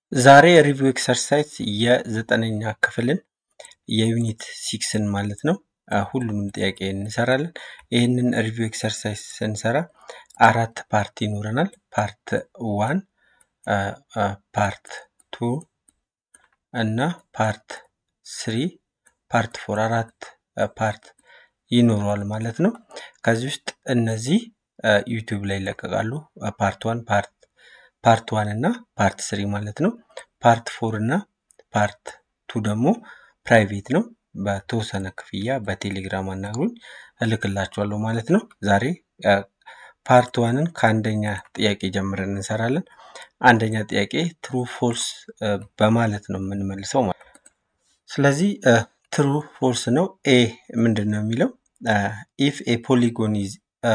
ዛሬ ሪቪው ኤክሰርሳይዝ የዘጠነኛ ክፍልን የዩኒት ሲክስን ማለት ነው ሁሉንም ጥያቄ እንሰራለን። ይህንን ሪቪው ኤክሰርሳይዝ ስንሰራ አራት ፓርት ይኖረናል። ፓርት ዋን፣ ፓርት ቱ እና ፓርት ስሪ፣ ፓርት ፎር አራት ፓርት ይኖረዋል ማለት ነው። ከዚህ ውስጥ እነዚህ ዩቲዩብ ላይ ይለቀቃሉ። ፓርት ዋን ፓርት ፓርት ዋን እና ፓርት ስሪ ማለት ነው። ፓርት ፎር እና ፓርት ቱ ደግሞ ፕራይቬት ነው። በተወሰነ ክፍያ በቴሌግራም አናግሩኝ እልክላችኋለሁ ማለት ነው። ዛሬ ፓርት ዋንን ከአንደኛ ጥያቄ ጀምረን እንሰራለን። አንደኛ ጥያቄ ትሩ ፎልስ በማለት ነው የምንመልሰው ማለት ነው። ስለዚህ ትሩ ፎልስ ነው። ኤ ምንድን ነው የሚለው ኢፍ ኤ ፖሊጎን ኢዝ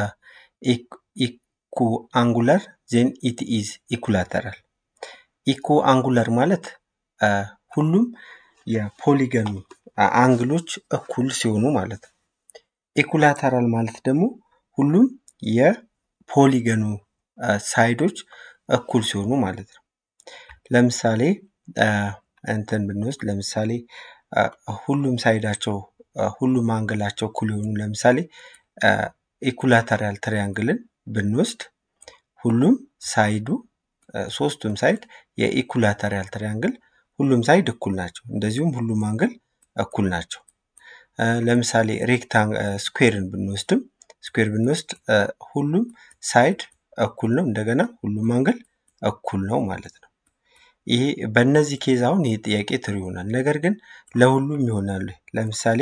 ኢኩ አንጉላር ዜን ኢት ኢዝ ኢኩላተራል። ኢኮ አንጉላር ማለት ሁሉም የፖሊገኑ አንግሎች እኩል ሲሆኑ ማለት ነው። ኢኩላተራል ማለት ደግሞ ሁሉም የፖሊገኑ ሳይዶች እኩል ሲሆኑ ማለት ነው። ለምሳሌ እንትን ብንወስድ ለምሳሌ ሁሉም ሳይዳቸው ሁሉም አንግላቸው እኩል የሆኑ ለምሳሌ ኢኩላተራል ትሪያንግልን ብንወስድ ሁሉም ሳይዱ ሶስቱም ሳይድ የኢኩላተራል ትሪያንግል ሁሉም ሳይድ እኩል ናቸው። እንደዚሁም ሁሉም አንግል እኩል ናቸው። ለምሳሌ ሬክታንግ ስኩዌርን ብንወስድም ስኩዌር ብንወስድ ሁሉም ሳይድ እኩል ነው። እንደገና ሁሉም አንግል እኩል ነው ማለት ነው። ይሄ በእነዚህ ኬዝ አሁን ይሄ ጥያቄ ትሩ ይሆናል። ነገር ግን ለሁሉም ይሆናሉ። ለምሳሌ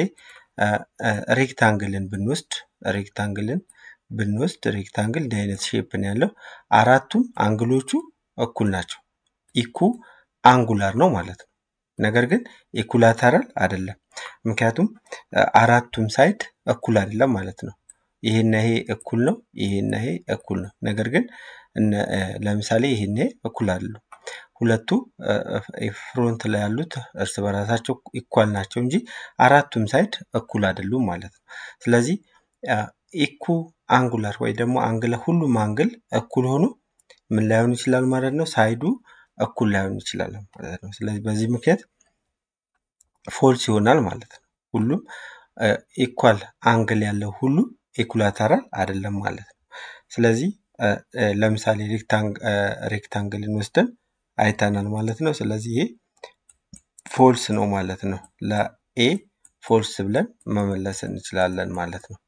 ሬክታንግልን ብንወስድ ሬክታንግልን ብንወስድ ሬክታንግል እንዲህ አይነት ሼፕ ነው ያለው። አራቱም አንግሎቹ እኩል ናቸው። ኢኩ አንጉላር ነው ማለት ነው። ነገር ግን ኢኩላተራል አይደለም። ምክንያቱም አራቱም ሳይድ እኩል አይደለም ማለት ነው። ይሄና ይሄ እኩል ነው፣ ይሄና ይሄ እኩል ነው። ነገር ግን ለምሳሌ ይሄና ይሄ እኩል አይደሉም። ሁለቱ ፍሮንት ላይ ያሉት እርስ በራሳቸው ኢኳል ናቸው እንጂ አራቱም ሳይድ እኩል አይደሉም ማለት ነው። ስለዚህ ኢኩ አንጉላር ወይ ደግሞ አንግል ሁሉም አንግል እኩል ሆኖ ምን ላይሆን ይችላል ማለት ነው። ሳይዱ እኩል ላይሆን ይችላል ማለት ነው። ስለዚህ በዚህ ምክንያት ፎልስ ይሆናል ማለት ነው። ሁሉም ኢኳል አንግል ያለው ሁሉ ኢኩላተራል አይደለም ማለት ነው። ስለዚህ ለምሳሌ ሬክታንግልን ወስደን አይተናል ማለት ነው። ስለዚህ ይሄ ፎልስ ነው ማለት ነው። ለኤ ፎልስ ብለን መመለስ እንችላለን ማለት ነው።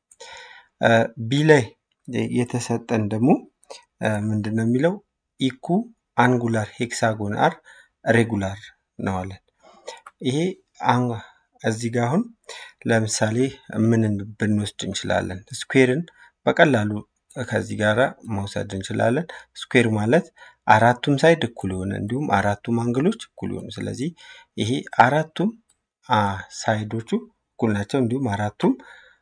ቢ ላይ የተሰጠን ደግሞ ምንድን ነው የሚለው ኢኩ አንጉላር ሄክሳጎን አር ሬጉላር ነው አለን። ይሄ እዚህ ጋር አሁን ለምሳሌ ምንን ብንወስድ እንችላለን? ስኩዌርን በቀላሉ ከዚህ ጋር መውሰድ እንችላለን። ስኩዌር ማለት አራቱም ሳይድ እኩል የሆነ እንዲሁም አራቱም አንግሎች እኩል የሆኑ ስለዚህ ይሄ አራቱም ሳይዶቹ እኩል ናቸው። እንዲሁም አራቱም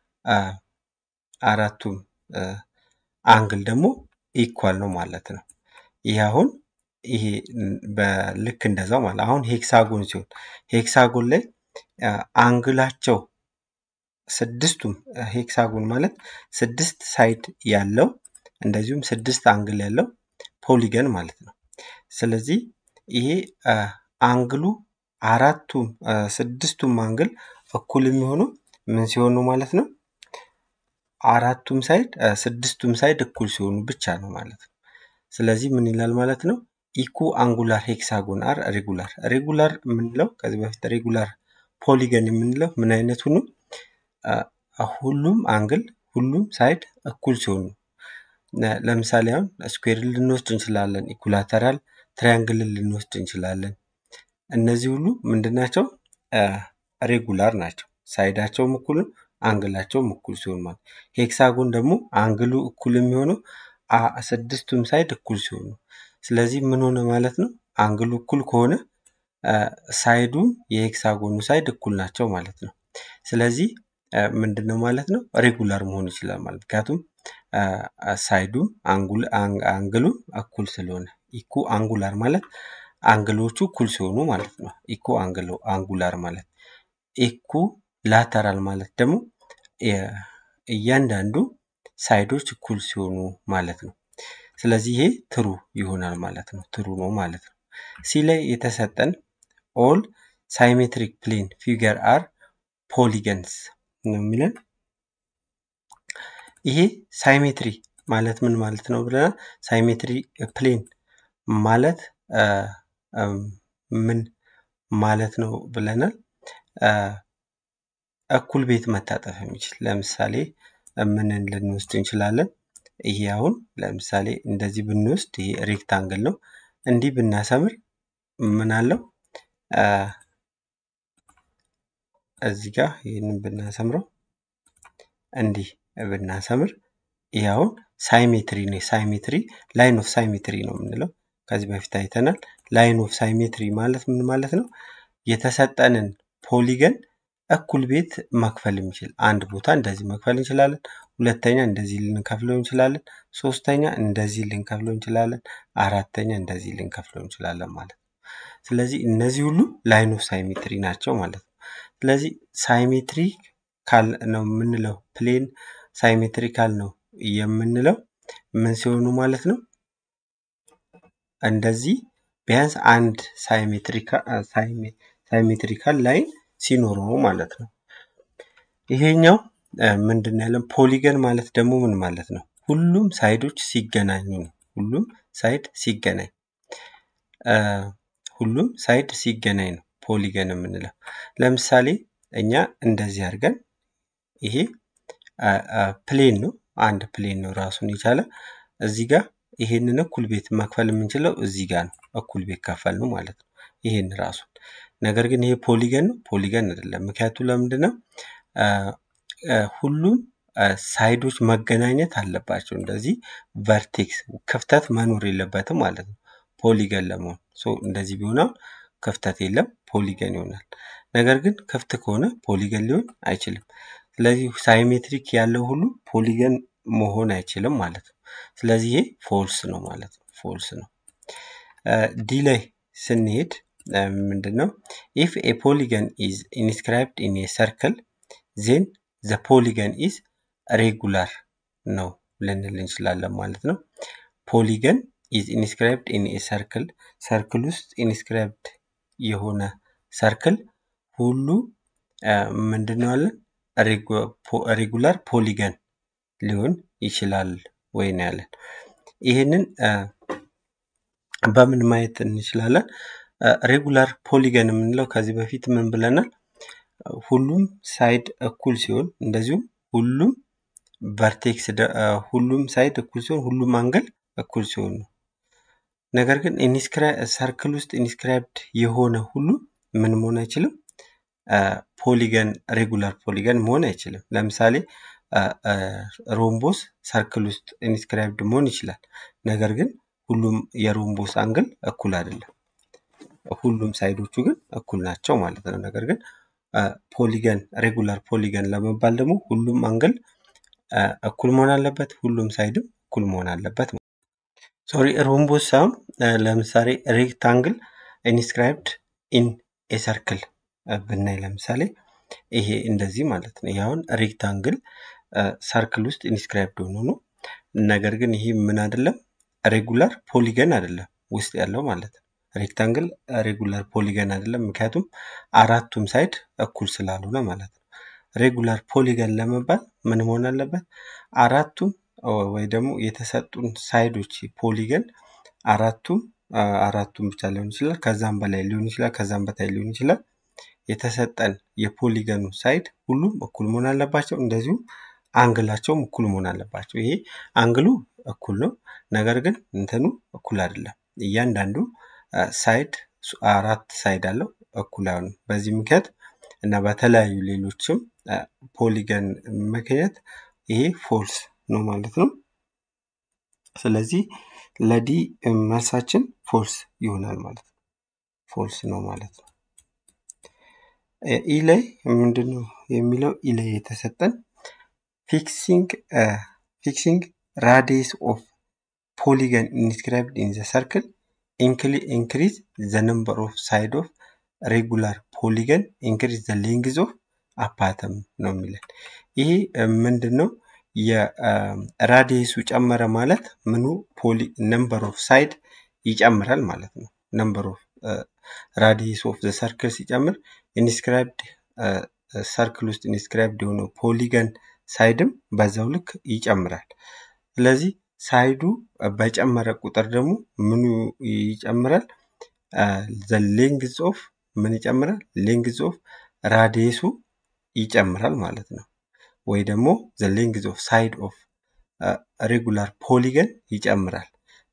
አራቱም አንግል ደግሞ ኢኳል ነው ማለት ነው። ይህ አሁን ይሄ በልክ እንደዛው ማለት አሁን ሄክሳጎን ሲሆን ሄክሳጎን ላይ አንግላቸው ስድስቱም ሄክሳጎን ማለት ስድስት ሳይድ ያለው እንደዚሁም ስድስት አንግል ያለው ፖሊገን ማለት ነው። ስለዚህ ይሄ አንግሉ አራቱም ስድስቱም አንግል እኩል የሚሆኑ ምን ሲሆኑ ማለት ነው? አራቱም ሳይድ ስድስቱም ሳይድ እኩል ሲሆኑ ብቻ ነው ማለት ነው። ስለዚህ ምን ይላል ማለት ነው? ኢኩ አንጉላር ሄክሳጎን አር ሬጉላር። ሬጉላር የምንለው ከዚህ በፊት ሬጉላር ፖሊገን የምንለው ምን አይነቱ ነው? ሁሉም አንግል ሁሉም ሳይድ እኩል ሲሆኑ ለምሳሌ አሁን ስኩዌርን ልንወስድ እንችላለን። ኢኩላተራል ትሪያንግልን ልንወስድ እንችላለን። እነዚህ ሁሉ ምንድን ናቸው? ሬጉላር ናቸው። ሳይዳቸውም እኩል ነው፣ አንግላቸውም እኩል ሲሆን ማለት ሄክሳጎን ደግሞ አንግሉ እኩል የሚሆነው ስድስቱም ሳይድ እኩል ሲሆኑ ስለዚህ ምን ሆነ ማለት ነው? አንግሉ እኩል ከሆነ ሳይዱም የሄክሳጎኑ ሳይድ እኩል ናቸው ማለት ነው። ስለዚህ ምንድን ነው ማለት ነው? ሬጉላር መሆን ይችላል ማለት ምክንያቱም ሳይዱም አንግሉም እኩል ስለሆነ ኢኩ አንጉላር ማለት አንግሎቹ እኩል ሲሆኑ ማለት ነው። ኢኩ አንጉላር ማለት ኢኩ ላተራል ማለት ደግሞ እያንዳንዱ ሳይዶች እኩል ሲሆኑ ማለት ነው። ስለዚህ ይሄ ትሩ ይሆናል ማለት ነው። ትሩ ነው ማለት ነው። ሲ ላይ የተሰጠን ኦል ሳይሜትሪክ ፕሌን ፊገር አር ፖሊገንስ ነው የሚለን። ይሄ ሳይሜትሪ ማለት ምን ማለት ነው ብለናል። ሳይሜትሪ ፕሌን ማለት ምን ማለት ነው ብለናል። እኩል ቤት መታጠፍ የሚችል ለምሳሌ ምንን ልንወስድ እንችላለን? ይሄ አሁን ለምሳሌ እንደዚህ ብንወስድ ይሄ ሬክታንግል ነው። እንዲህ ብናሰምር ምን አለው? እዚህ ጋር ይህንን ብናሰምረው እንዲህ ብናሰምር ይህ አሁን ሳይሜትሪ ነው። ሳይሜትሪ ላይን ኦፍ ሳይሜትሪ ነው የምንለው። ከዚህ በፊት አይተናል። ላይን ኦፍ ሳይሜትሪ ማለት ምን ማለት ነው? የተሰጠንን ፖሊገን እኩል ቤት መክፈል የሚችል አንድ ቦታ እንደዚህ መክፈል እንችላለን። ሁለተኛ እንደዚህ ልንከፍለው እንችላለን። ሶስተኛ እንደዚህ ልንከፍለው እንችላለን። አራተኛ እንደዚህ ልንከፍለው እንችላለን ማለት ነው። ስለዚህ እነዚህ ሁሉ ላይን ኦፍ ሳይሜትሪ ናቸው ማለት ነው። ስለዚህ ሳይሜትሪ ካል ነው የምንለው ፕሌን ሳይሜትሪካል ነው የምንለው ምን ሲሆኑ ማለት ነው? እንደዚህ ቢያንስ አንድ ሳይሜትሪካል ላይን ሲኖረው ማለት ነው። ይሄኛው ምንድን ነው ያለን? ፖሊገን ማለት ደግሞ ምን ማለት ነው? ሁሉም ሳይዶች ሲገናኙ ነው። ሁሉም ሳይድ ሲገናኝ ሁሉም ሳይድ ሲገናኝ ነው ፖሊገን የምንለው። ለምሳሌ እኛ እንደዚህ አድርገን ይሄ ፕሌን ነው፣ አንድ ፕሌን ነው ራሱን የቻለ እዚህ ጋር ይሄንን እኩል ቤት መክፈል የምንችለው እዚህ ጋር ነው። እኩል ቤት ከፈል ነው ማለት ነው ይሄን ራሱን። ነገር ግን ይሄ ፖሊገን ነው ፖሊገን አይደለም። ምክንያቱ ለምንድን ነው? ሁሉም ሳይዶች መገናኘት አለባቸው። እንደዚህ ቨርቴክስ ክፍተት መኖር የለበትም ማለት ነው ፖሊገን ለመሆን። እንደዚህ ቢሆን ክፍተት የለም ፖሊገን ይሆናል። ነገር ግን ክፍት ከሆነ ፖሊገን ሊሆን አይችልም። ስለዚህ ሳይሜትሪክ ያለው ሁሉ ፖሊገን መሆን አይችልም ማለት ነው። ስለዚህ ይሄ ፎልስ ነው ማለት ነው። ፎልስ ነው። ዲ ላይ ስንሄድ ምንድን ነው ኢፍ ኤ ፖሊገን ኢዝ ኢንስክራይብድ ኢን ኤ ሰርክል ዜን ዘ ፖሊገን ኢዝ ሬጉላር ነው ልንል እንችላለን ማለት ነው። ፖሊገን ኢዝ ኢንስክራይብድ ኢን ኤ ሰርክል ሰርክል ውስጥ ኢንስክራይብድ የሆነ ሰርክል ሁሉ ምንድን ነው ያለን ሬጉላር ፖሊገን ሊሆን ይችላል ወይ ነው ያለን። ይህንን በምን ማየት እንችላለን? ሬጉላር ፖሊገን የምንለው ከዚህ በፊት ምን ብለናል? ሁሉም ሳይድ እኩል ሲሆን እንደዚሁም ሁሉም ቨርቴክስ ሁሉም ሳይድ እኩል ሲሆን ሁሉም አንግል እኩል ሲሆን ነው። ነገር ግን ሰርክል ውስጥ ኢንስክራይብድ የሆነ ሁሉ ምን መሆን አይችልም? ፖሊገን ሬጉላር ፖሊገን መሆን አይችልም። ለምሳሌ ሮምቦስ ሰርክል ውስጥ ኢንስክራይብድ መሆን ይችላል። ነገር ግን ሁሉም የሮምቦስ አንግል እኩል አይደለም። ሁሉም ሳይዶቹ ግን እኩል ናቸው ማለት ነው። ነገር ግን ፖሊገን ሬጉላር ፖሊገን ለመባል ደግሞ ሁሉም አንግል እኩል መሆን አለበት፣ ሁሉም ሳይድም እኩል መሆን አለበት። ሶሪ ሮምቦስ ሳይሆን ለምሳሌ ሬክታንግል ኢንስክራይብድ ኢን ኤ ሰርክል ብናይ ለምሳሌ ይሄ እንደዚህ ማለት ነው። ይሄ አሁን ሬክታንግል ሰርክል ውስጥ ኢንስክራይብድ ሆኖ ነው። ነገር ግን ይሄ ምን አይደለም ሬጉላር ፖሊገን አይደለም ውስጥ ያለው ማለት ነው። ሬክታንግል ሬጉላር ፖሊገን አይደለም፣ ምክንያቱም አራቱም ሳይድ እኩል ስላልሆነ ማለት ነው። ሬጉላር ፖሊገን ለመባል ምን መሆን አለበት? አራቱም ወይ ደግሞ የተሰጡን ሳይዶች ፖሊገን አራቱም አራቱም ብቻ ሊሆን ይችላል፣ ከዛም በላይ ሊሆን ይችላል፣ ከዛም በታይ ሊሆን ይችላል። የተሰጠን የፖሊገኑ ሳይድ ሁሉም እኩል መሆን አለባቸው። እንደዚሁም አንግላቸውም እኩል መሆን አለባቸው። ይሄ አንግሉ እኩል ነው፣ ነገር ግን እንትኑ እኩል አይደለም። እያንዳንዱ ሳይድ አራት ሳይድ አለው እኩል አይሆንም። በዚህ ምክንያት እና በተለያዩ ሌሎችም ፖሊገን ምክንያት ይሄ ፎልስ ነው ማለት ነው። ስለዚህ ለዲ መልሳችን ፎልስ ይሆናል ማለት ነው። ፎልስ ነው ማለት ነው። ኢ ላይ ምንድን ነው የሚለው? ኢ ላይ የተሰጠን ፊክሲንግ ፊክሲንግ ራዲየስ ኦፍ ፖሊገን ኢንስክራይብድ ኢን ዘ ሰርክል ኢንክሪዝ ዘ ነምበር ኦፍ ሳይድ ኦፍ ሬጉላር ፖሊገን ኢንክሪዝ ዘ ሌንግዝ ኦፍ አፓተም ነው የሚለን። ይሄ ምንድን ነው? የራዲየሱ ጨመረ ማለት ምኑ ፖሊ ነምበር ኦፍ ሳይድ ይጨምራል ማለት ነው። ነምበር ኦፍ ራዲየስ ኦፍ ዘ ሰርክል ሲጨምር ኢንስክራይብድ ሰርክል ውስጥ ኢንስክራይብድ የሆነው ፖሊገን ሳይድም በዛው ልክ ይጨምራል። ስለዚህ ሳይዱ በጨመረ ቁጥር ደግሞ ምኑ ይጨምራል? ዘ ሌንግዝ ኦፍ ምን ይጨምራል? ሌንግዝ ኦፍ ራዲየሱ ይጨምራል ማለት ነው። ወይ ደግሞ ዘ ሌንግዝ ኦፍ ሳይድ ኦፍ ሬጉላር ፖሊገን ይጨምራል።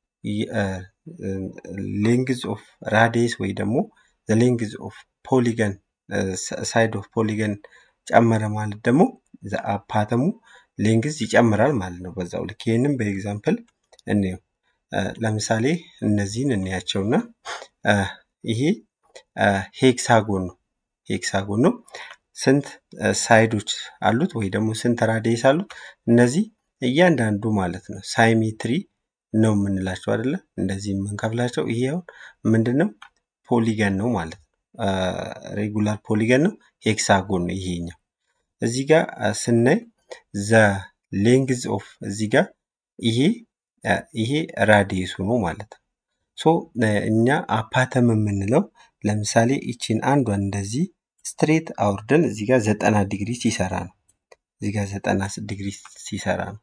ሌንግዝ ኦፍ ራዲየስ ወይ ደግሞ ዘ ሌንግዝ ኦፍ ፖሊገን ሳይድ ኦፍ ፖሊገን ጨመረ ማለት ደግሞ አፓተሙ ሌንግዝ ይጨምራል ማለት ነው። በዛው ልክ ይህንም በኤግዛምፕል እንየው። ለምሳሌ እነዚህን እንያቸውና ይሄ ሄክሳጎን ነው። ሄክሳጎን ነው። ስንት ሳይዶች አሉት ወይ ደግሞ ስንት ራዲየስ አሉት? እነዚህ እያንዳንዱ ማለት ነው ሳይሜትሪ ነው የምንላቸው አይደለ? እንደዚህ የምንከፍላቸው ይሄ አሁን ምንድን ነው? ፖሊገን ነው ማለት ነው። ሬጉላር ፖሊገን ነው። ሄክሳጎን ነው ይሄኛው። እዚህ ጋር ስናይ ዘ ሌንግዝ ኦፍ እዚህ ጋር ይሄ ይሄ ራዲየሱ ነው ማለት ነው። ሶ እኛ አፓተም የምንለው ለምሳሌ ይችን አንዷን እንደዚህ ስትሬት አውርደን እዚህ ጋር ዘጠና ዲግሪ ሲሰራ ነው። እዚህ ጋር ዘጠና ዲግሪ ሲሰራ ነው።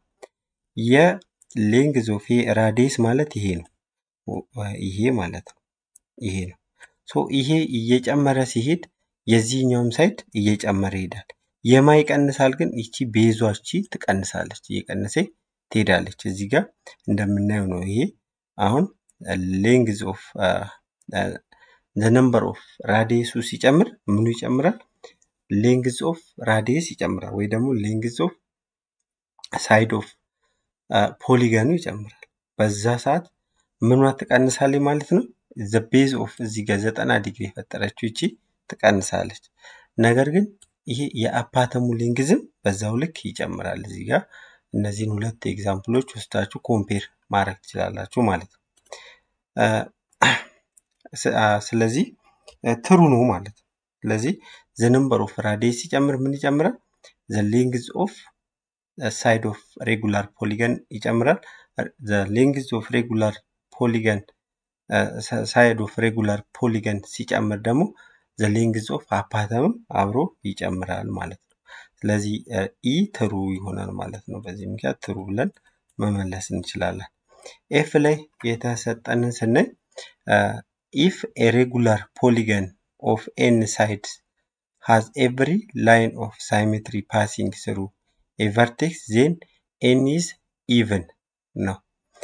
የሌንግዝ ኦፍ ራዲየስ ማለት ይሄ ነው። ይሄ ማለት ነው። ይሄ ነው። ሶ ይሄ እየጨመረ ሲሄድ የዚህኛውም ሳይድ እየጨመረ ይሄዳል። የማ ይቀንሳል ግን ይቺ ቤዟቺ ትቀንሳለች፣ እየቀነሰ ትሄዳለች። እዚህ ጋር እንደምናየው ነው። ይሄ አሁን ሌንግዝ ኦፍ ነምበር ኦፍ ራዲየሱ ሲጨምር ምኑ ይጨምራል? ሌንግዝ ኦፍ ራዲየስ ይጨምራል፣ ወይ ደግሞ ሌንግዝ ኦፍ ሳይድ ኦፍ ፖሊገኑ ይጨምራል። በዛ ሰዓት ምኗ ትቀንሳለች ማለት ነው። ዘ ቤዝ ኦፍ እዚህ ጋር ዘጠና ዲግሪ የፈጠረችው ይቺ ትቀንሳለች። ነገር ግን ይሄ የአፓተሙ ሌንግዝም በዛው ልክ ይጨምራል። እዚህ ጋር እነዚህን ሁለት ኤግዛምፕሎች ወስዳችሁ ኮምፔር ማድረግ ትችላላችሁ ማለት ነው። ስለዚህ ትሩ ነው ማለት ነው። ስለዚህ ዘ ነምበር ኦፍ ራዲየስ ሲጨምር ምን ይጨምራል? ዘ ሌንግዝ ኦፍ ሳይድ ኦፍ ሬጉላር ፖሊገን ይጨምራል። ዘ ሌንግዝ ኦፍ ሬጉላር ፖሊገን ሳይድ ኦፍ ሬጉላር ፖሊገን ሲጨምር ደግሞ ዘ ሌንግዝ ኦፍ አፓተምም አብሮ ይጨምራል ማለት ነው። ስለዚህ ኢ ትሩ ይሆናል ማለት ነው። በዚህ ምክንያት ትሩ ብለን መመለስ እንችላለን። ኤፍ ላይ የተሰጠንን ስናይ ኢፍ ኤ ሬጉላር ፖሊገን ኦፍ ኤን ሳይድስ ሃዝ ኤቭሪ ላይን ኦፍ ሳይሜትሪ ፓሲንግ ስሩ ኤ ቨርቴክስ ዜን ኤን ኢዝ ኢቭን ነው።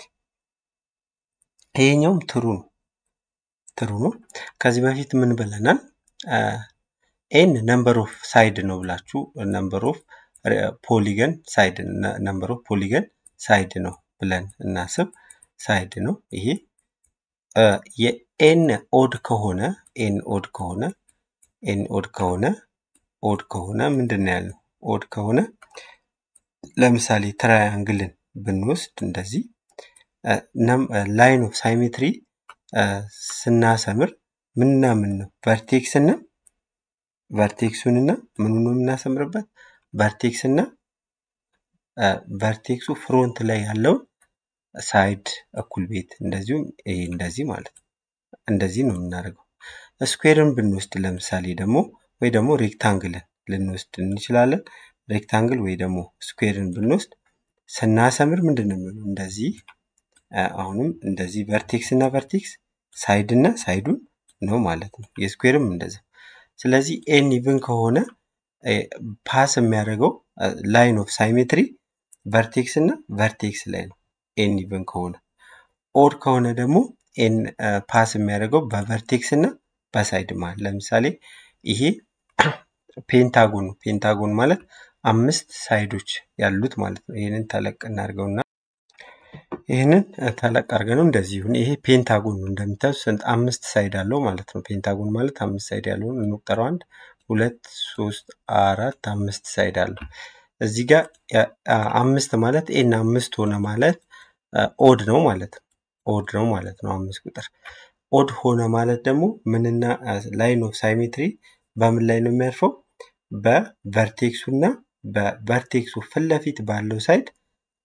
ይሄኛውም ትሩ ነው ትሩ ነው። ከዚህ በፊት ምን ብለናል? ኤን ነምበር ኦፍ ሳይድ ነው ብላችሁ ነምበር ኦፍ ፖሊገን ሳይድ ነምበር ኦፍ ፖሊገን ሳይድ ነው ብለን እናስብ። ሳይድ ነው ይሄ የኤን ኦድ ከሆነ ኤን ኦድ ከሆነ ኤን ኦድ ከሆነ ኦድ ከሆነ ምንድን ነው ያልነው? ኦድ ከሆነ ለምሳሌ ትራያንግልን ብንወስድ እንደዚህ ላይን ኦፍ ሳይሜትሪ ስናሰምር ምንና ምን ነው ቨርቴክስ እና ቨርቴክሱንና ምኑ ነው የምናሰምርበት? ቨርቴክስ እና ቨርቴክሱ ፍሮንት ላይ ያለውን ሳይድ እኩል ቤት እንደዚሁም ይሄ እንደዚህ ማለት ነው። እንደዚህ ነው የምናደርገው። ስኩዌርን ብንወስድ ለምሳሌ ደግሞ ወይ ደግሞ ሬክታንግልን ልንወስድ እንችላለን። ሬክታንግል ወይ ደግሞ ስኩዌርን ብንወስድ ስናሰምር ምንድን ነው የሚሆነው? እንደዚህ አሁንም እንደዚህ ቨርቴክስ እና ቨርቴክስ ሳይድ እና ሳይዱን ነው ማለት ነው። የስኩዌርም እንደዛ። ስለዚህ ኤን ኢቭን ከሆነ ፓስ የሚያደርገው ላይን ኦፍ ሳይሜትሪ ቨርቴክስ እና ቨርቴክስ ላይ ነው። ኤን ኢቭን ከሆነ ኦድ ከሆነ ደግሞ ኤን ፓስ የሚያደርገው በቨርቴክስ እና በሳይድ መሀል። ለምሳሌ ይሄ ፔንታጎን ነው። ፔንታጎን ማለት አምስት ሳይዶች ያሉት ማለት ነው። ይህንን ተለቅ እናድርገውና ይህንን ተለቅ አድርገነው እንደዚህ ይሁን። ይሄ ፔንታጎን ነው እንደምታዩት ስንት አምስት ሳይድ አለው ማለት ነው። ፔንታጎን ማለት አምስት ሳይድ ያለውን እንቁጠረው። አንድ ሁለት ሶስት አራት አምስት ሳይድ አለው። እዚህ ጋር አምስት ማለት ኤን አምስት ሆነ ማለት ኦድ ነው ማለት ነው። ኦድ ነው ማለት ነው። አምስት ቁጥር ኦድ ሆነ ማለት ደግሞ ምንና ላይን ኦፍ ሳይሜትሪ በምን ላይ ነው የሚያርፈው? በቨርቴክሱ እና በቨርቴክሱ ፊት ለፊት ባለው ሳይድ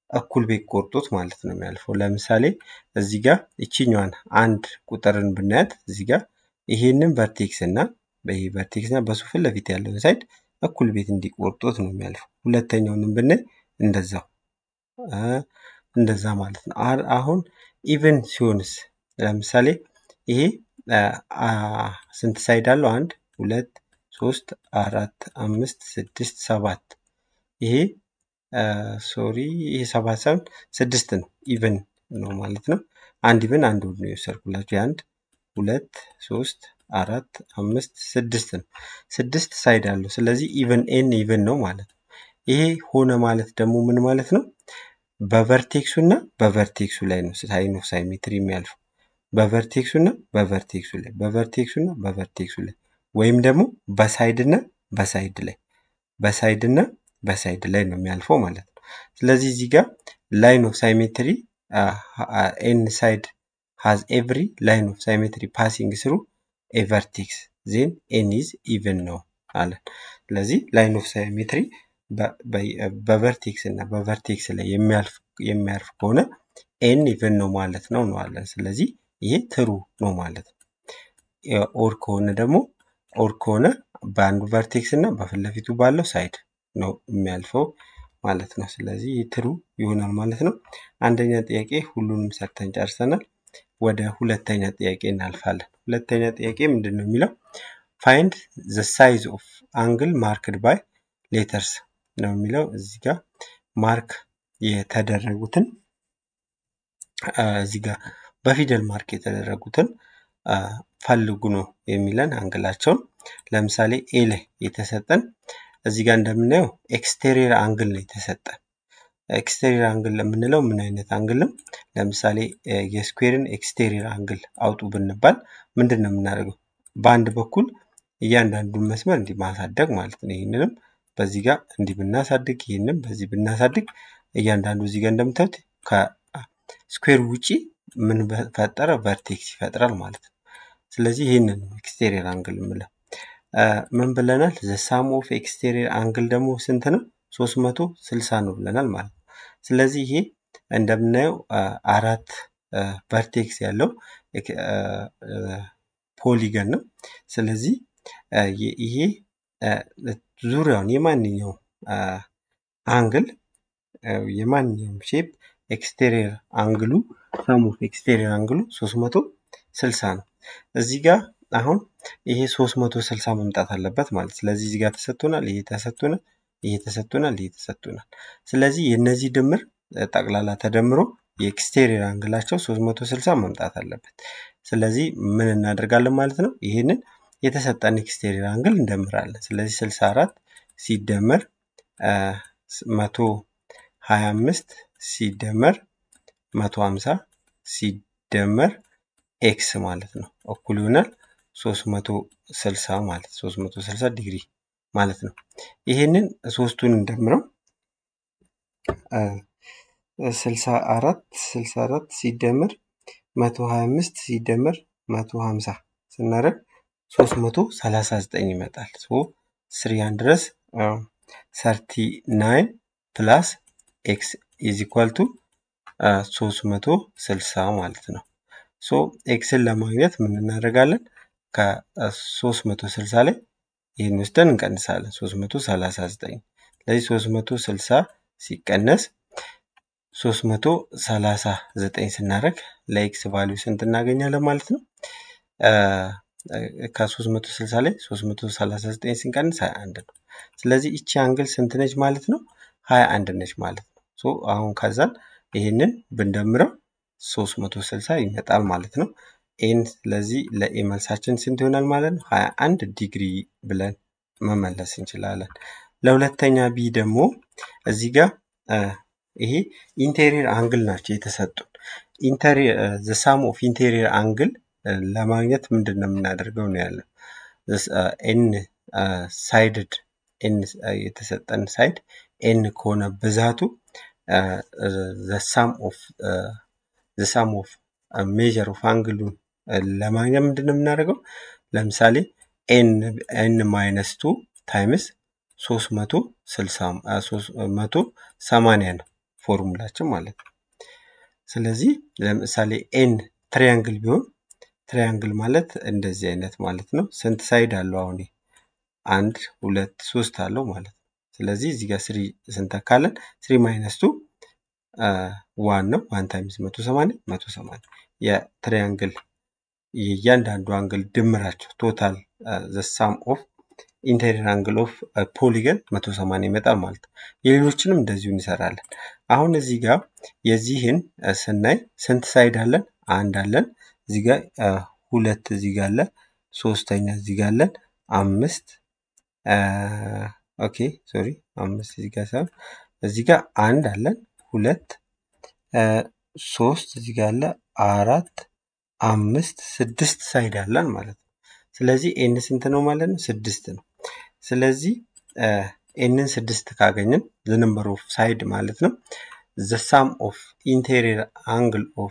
እኩል ቤት ቆርጦት ማለት ነው የሚያልፈው። ለምሳሌ እዚህ ጋር እቺኛዋን አንድ ቁጥርን ብናያት እዚህ ጋር ይሄንን ቨርቴክስ እና ይሄ ቨርቴክስ እና በሱ ፊት ለፊት ያለውን ሳይድ እኩል ቤት እንዲቆርጦት ነው የሚያልፈው። ሁለተኛውንም ብናይ እንደዛው እንደዛ ማለት ነው። አሁን ኢቨን ሲሆንስ ለምሳሌ ይሄ ስንት ሳይድ አለው? አንድ ሁለት ሶስት አራት አምስት ስድስት ሰባት ይሄ ሶሪ ይሄ ሰባት ሳይሆን ስድስት ነው። ኢቨን ነው ማለት ነው። አንድ ኢቨን አንድ ውድ ነው የወሰድኩላችሁ። የአንድ ሁለት ሶስት አራት አምስት ስድስት ነው። ስድስት ሳይድ አለው። ስለዚህ ኢቨን ኤን ኢቨን ነው ማለት ነው። ይሄ ሆነ ማለት ደግሞ ምን ማለት ነው? በቨርቴክሱ እና በቨርቴክሱ ላይ ነው ሳይን ኦፍ ሳይሜትሪ የሚያልፈው። በቨርቴክሱ እና በቨርቴክሱ ላይ በቨርቴክሱ እና በቨርቴክሱ ላይ ወይም ደግሞ በሳይድ እና በሳይድ ላይ በሳይድ እና በሳይድ ላይ ነው የሚያልፈው ማለት ነው። ስለዚህ እዚህ ጋር ላይን ኦፍ ሳይሜትሪ ኤን ሳይድ ሃዝ ኤቭሪ ላይን ኦፍ ሳይሜትሪ ፓሲንግ ስሩ ኤ ቨርቴክስ ዜን ኤን ኢዝ ኢቨን ነው አለን። ስለዚህ ላይን ኦፍ ሳይሜትሪ በቨርቴክስ እና በቨርቴክስ ላይ የሚያርፍ ከሆነ ኤን ኢቨን ነው ማለት ነው ነው አለን። ስለዚህ ይሄ ትሩ ነው ማለት ነው። ኦር ከሆነ ደግሞ ኦር ከሆነ በአንዱ ቨርቴክስ እና በፊት ለፊቱ ባለው ሳይድ ነው የሚያልፈው ማለት ነው። ስለዚህ ይህ ትሩ ይሆናል ማለት ነው። አንደኛ ጥያቄ ሁሉንም ሰርተን ጨርሰናል። ወደ ሁለተኛ ጥያቄ እናልፋለን። ሁለተኛ ጥያቄ ምንድን ነው የሚለው ፋይንድ ዘ ሳይዝ ኦፍ አንግል ማርክድ ባይ ሌተርስ ነው የሚለው እዚህ ጋር ማርክ የተደረጉትን እዚህ ጋር በፊደል ማርክ የተደረጉትን ፈልጉ ነው የሚለን አንግላቸውን። ለምሳሌ ኤ ላይ የተሰጠን እዚህ ጋር እንደምናየው ኤክስቴሪየር አንግል ነው የተሰጠን። ኤክስቴሪየር አንግል ለምንለው ምን አይነት አንግል ነው? ለምሳሌ የስኩዌርን ኤክስቴሪየር አንግል አውጡ ብንባል ምንድን ነው የምናደርገው? በአንድ በኩል እያንዳንዱን መስመር እንዲህ ማሳደግ ማለት ነው። ይህንንም በዚህ ጋር እንዲህ ብናሳድግ፣ ይህንም በዚህ ብናሳድግ እያንዳንዱ እዚህ ጋር እንደምታዩት ከስኩዌር ውጪ ምን ፈጠረ? ቨርቴክስ ይፈጥራል ማለት ነው። ስለዚህ ይህንን ነው ኤክስቴሪየር አንግል የምለው። ምን ብለናል? ዘ ሳም ኦፍ ኤክስቴሪየር አንግል ደግሞ ስንት ነው? 360 ነው ብለናል ማለት ነው። ስለዚህ ይሄ እንደምናየው አራት ቨርቴክስ ያለው ፖሊገን ነው። ስለዚህ ይሄ ዙሪያውን የማንኛውም አንግል የማንኛውም ሼፕ ኤክስቴሪየር አንግሉ ሳም ኦፍ ኤክስቴሪየር አንግሉ 360 ነው። እዚህ ጋር አሁን ይሄ 360 መምጣት አለበት ማለት ስለዚህ እዚህ ጋር ተሰጥቶናል፣ ይሄ ተሰጥቶናል፣ ይሄ ተሰጥቶናል፣ ይሄ ተሰጥቶናል። ስለዚህ የእነዚህ ድምር ጠቅላላ ተደምሮ የኤክስቴሪየር አንግላቸው 360 መምጣት አለበት። ስለዚህ ምን እናደርጋለን ማለት ነው? ይህንን የተሰጠን ኤክስቴሪየር አንግል እንደምራለን። ስለዚህ 64 ሲደመር 125 ሲደመር 150 ሲደመር ኤክስ ማለት ነው እኩል ይሆናል 360 ማለት 360 ዲግሪ ማለት ነው። ይሄንን ሶስቱን እንደምረው 64 64 ሲደመር 125 ሲደመር 150 ስናደርግ 339 ይመጣል። ሶ ስሪያን ድረስ 39 ፕላስ ኤክስ ኢዝ ኢኳል ቱ 360 ማለት ነው። ሶ ኤክስን ለማግኘት ምን እናደርጋለን? ከ360 ላይ ይህን ወስደን እንቀንሳለን። 339 ስለዚህ 360 ሲቀነስ 339 ስናደርግ ለኤክስ ቫሊዩ ስንት እናገኛለን ማለት ነው? ከ360 ላይ 339 ስንቀንስ 21 ነው። ስለዚህ እቺ አንግል ስንት ነች ማለት ነው? 21 ነች ማለት ነው። ሶ አሁን ከዛን ይህንን ብንደምረው 360 ይመጣል ማለት ነው። ኤን ስለዚህ ለኤ መልሳችን ስንት ይሆናል ማለት ነው? 21 ዲግሪ ብለን መመለስ እንችላለን። ለሁለተኛ ቢ ደግሞ እዚህ ጋር ይሄ ኢንቴሪየር አንግል ናቸው የተሰጡን። ኢንቴሪየር ዘ ሳም ኦፍ ኢንቴሪየር አንግል ለማግኘት ምንድን ነው የምናደርገው ነው ያለው። ኤን ሳይድድ ኤን የተሰጠን ሳይድ ኤን ከሆነ ብዛቱ ዘ ሳም ኦፍ ዘ ሳም ኦፍ ሜጀር ኦፍ አንግሉን ለማግኘት ምንድን ነው የምናደርገው? ለምሳሌ ኤን ኤን ማይነስ ቱ ታይምስ ሶስት መቶ ስልሳ መቶ ሰማንያ ነው ፎርሙላችን ማለት ነው። ስለዚህ ለምሳሌ ኤን ትሪያንግል ቢሆን ትሪያንግል ማለት እንደዚህ አይነት ማለት ነው። ስንት ሳይድ አለው? አሁን ይሄ አንድ ሁለት ሶስት አለው ማለት ነው። ስለዚህ እዚህ ጋር ስሪ ስንተካለን ስሪ ማይነስ ቱ ዋን ነው። ዋን ታይምስ መቶ ሰማንያ መቶ ሰማንያ የትሪያንግል የእያንዳንዱ አንግል ድምራቸው ቶታል ዘ ሳም ኦፍ ኢንቴሪየር አንግል ኦፍ ፖሊገን 180 ይመጣል ማለት ነው። የሌሎችንም እንደዚሁ እንሰራለን። አሁን እዚህ ጋር የዚህን ስናይ ስንት ሳይድ አለን? አንድ አለን። እዚህ ጋር ሁለት እዚህ ጋር አለ። ሶስተኛ እዚህ ጋር አለን። አምስት ኦኬ ሶሪ አምስት እዚህ ጋር ሳይሆን እዚህ ጋር አንድ አለን። ሁለት ሶስት እዚህ ጋር አለ። አራት አምስት ስድስት ሳይድ አለን ማለት ነው። ስለዚህ ኤን ስንት ነው ማለት ነው? ስድስት ነው። ስለዚህ ኤንን ስድስት ካገኘን ዘ ነምበር ኦፍ ሳይድ ማለት ነው ዘ ሳም ኦፍ ኢንቴሪየር አንግል ኦፍ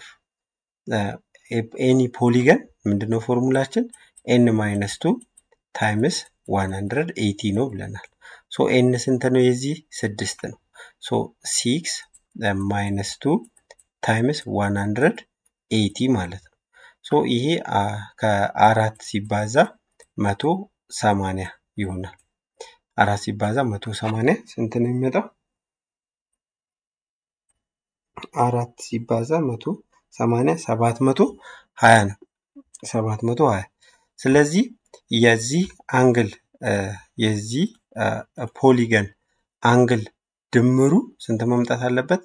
ኤኒ ፖሊገን ምንድነው ፎርሙላችን? ኤን ማይነስ ቱ ታይምስ ዋን ሀንድረድ ኤይቲ ነው ብለናል። ሶ ኤን ስንት ነው? የዚህ ስድስት ነው። ሶ ሲክስ ማይነስ ቱ ታይምስ ዋን ሀንድረድ ኤይቲ ማለት ነው። ሶ ይሄ ከአራት ሲባዛ መቶ ሰማንያ ይሆናል። አራት ሲባዛ መቶ ሰማንያ ስንት ነው የሚመጣው? አራት ሲባዛ መቶ ሰማንያ ሰባት መቶ ሀያ ነው። ሰባት መቶ ሀያ ስለዚህ የዚህ አንግል የዚህ ፖሊገን አንግል ድምሩ ስንት መምጣት አለበት?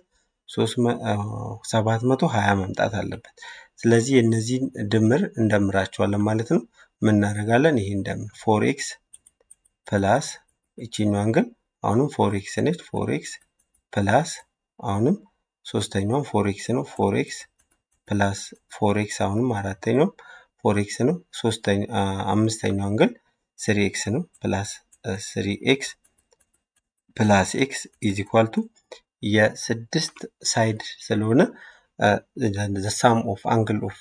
ሰባት መቶ ሀያ መምጣት አለበት። ስለዚህ የእነዚህን ድምር እንደምራቸዋለን ማለት ነው። ምን እናደርጋለን? ይሄ እንደምር ፎር ኤክስ ፕላስ ይቺኛው አንግል አሁንም ፎር ኤክስ ነች። ፎር ኤክስ ፕላስ አሁንም ሶስተኛውም ፎር ኤክስ ነው። ፎር ኤክስ ፕላስ ፎር ኤክስ አሁንም አራተኛውም ፎር ኤክስ ነው። ሶስተኛ አምስተኛው አንግል ስሪ ኤክስ ነው። ፕላስ ስሪ ኤክስ ፕላስ ኤክስ ኢዝ ኢኳል ቱ የስድስት ሳይድ ስለሆነ ዘ ሳም ኦፍ አንግል ኦፍ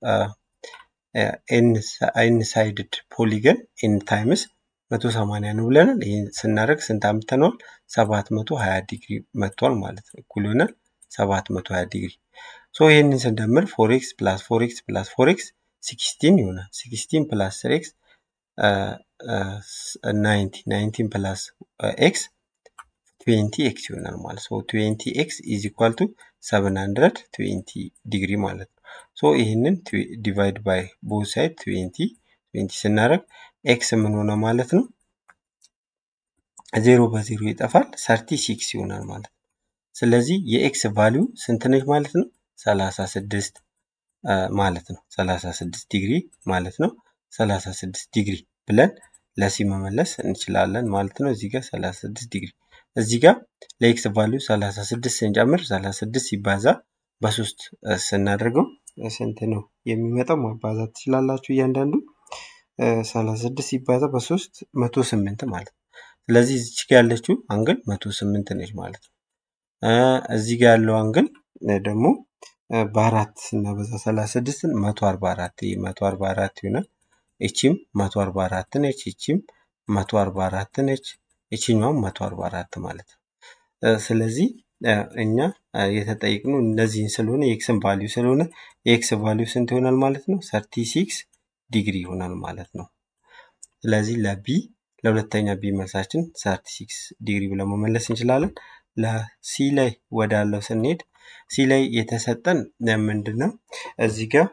ኤን ሳይድድ ፖሊገን ኤን ታይምስ መቶ ሰማንያ ነው ብለናል። ይህን ስናደርግ ስንት አምጥተነዋል? ሰባት መቶ ሀያ ዲግሪ መጥቷል ማለት ነው። እኩል ይሆናል ሰባት መቶ ሀያ ዲግሪ። ሶ ይህንን ስንደምር ፎር ኤክስ ፕላስ ፎር ኤክስ ፕላስ ፎር ኤክስ ሲክስቲን ይሆናል። ሲክስቲን ፕላስ ስሪ ኤክስ ናይንቲ ናይንቲን ፕላስ ኤክስ ትዌንቲ ኤክስ ይሆናል ማለት ነው። ትዌንቲ ኤክስ ኢዝ ኢኳል ቱ ሰቨን ሀንድረድ ትዌንቲ ዲግሪ ማለት ነው። ሶ ይህንን ዲቫይድ ባይ ቦት ሳይድ ትዌንቲ ትዌንቲ ስናደርግ ኤክስ ምን ሆነ ማለት ነው? ዜሮ በዜሮ ይጠፋል፣ ሰርቲ ሲክስ ይሆናል ማለት ነው። ስለዚህ የኤክስ ቫሊዩ ስንት ነች ማለት ነው? ሰላሳ ስድስት ማለት ነው። ሰላሳ ስድስት ዲግሪ ማለት ነው። ሰላሳ ስድስት ዲግሪ ብለን ለሲ መመለስ እንችላለን ማለት ነው። እዚህ ጋር ሰላሳ ስድስት ዲግሪ እዚህ ጋር ለኤክስ ቫሊዩ 36 ስንጨምር 36 ሲባዛ በሶስት ስናደርገው ስንት ነው የሚመጣው? ማባዛት ትችላላችሁ እያንዳንዱ 36 ሲባዛ በሶስት 108 ማለት ነው። ስለዚህ እዚች ጋር ያለችው አንግል 108 ነች ማለት ነው። እዚህ ጋር ያለው አንግል ደግሞ በአራት ስናበዛ 36ን 144 ይህ 144 ይሆናል። እቺም 144 ነች። እቺም 144 ነች። ይችኛውም 144 ማለት ነው። ስለዚህ እኛ የተጠየቅነው እነዚህን ስለሆነ የኤክስን ቫሊዩ ስለሆነ የኤክስ ቫሊዩ ስንት ይሆናል ማለት ነው? 36 ዲግሪ ይሆናል ማለት ነው። ስለዚህ ለቢ ለሁለተኛ ቢ መልሳችን 36 ዲግሪ ብለን መመለስ እንችላለን። ለሲ ላይ ወዳለው ስንሄድ ሲ ላይ የተሰጠን ምንድን ነው? እዚህ ጋር